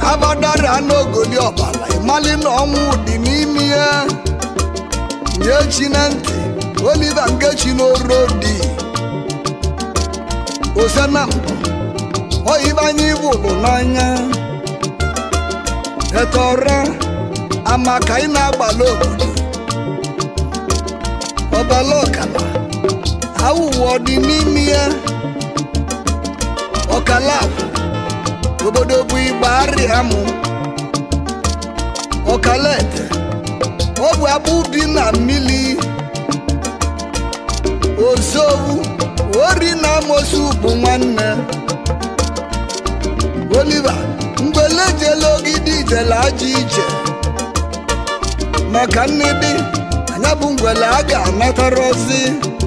abadara n'ogoli ọbala ịmali na ọnwụ dị n'ime ya nye chi na ntị oliva ngechi n'orodi osena mbụ oyibe ibu bụ n'anya etọra amaka ị na-agbala obodo ọbala ọkala awụwa dị n'ime ya ọkala obodo bụ igba arịa mụ ọkala ete ọ bụ agbụ dị na mmiri ozowu ori na amosu bụ nwanne oliva mgbele jele ogidi jele aja ije maka nnidi anya bụ ngwele a ga-anatara ozi